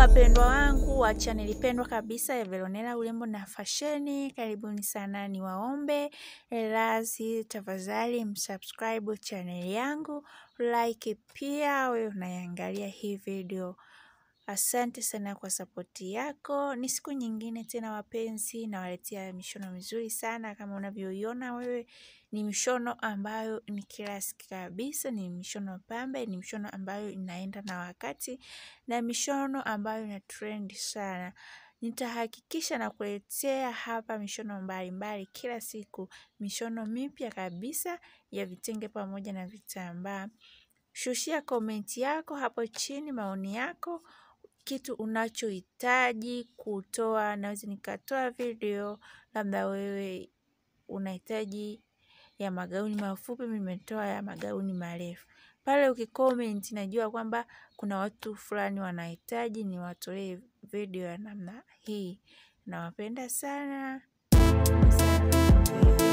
wapendwa wangu wa chaneli pendwa kabisa ya Veronella urembo na fasheni, karibuni sana. Ni waombe radhi, tafadhali msubscribe chaneli yangu, like pia wewe unayangalia hii video. Asante sana kwa sapoti yako. Ni siku nyingine tena wapenzi, nawaletea mishono mizuri sana kama unavyoiona wewe. Ni mishono ambayo ni klasiki kabisa, ni mishono pambe, ni mishono ambayo inaenda na wakati na mishono ambayo ina trend sana. Nitahakikisha na kuletea hapa mishono mbalimbali mbali, kila siku mishono mipya kabisa ya vitenge pamoja na vitambaa. Shushia komenti yako hapo chini, maoni yako, kitu unachohitaji kutoa. Naweza nikatoa video, labda wewe unahitaji ya magauni mafupi, mimi nimetoa ya magauni marefu. Pale ukicomment najua kwamba kuna watu fulani wanahitaji niwatolee video ya namna hii. Nawapenda sana.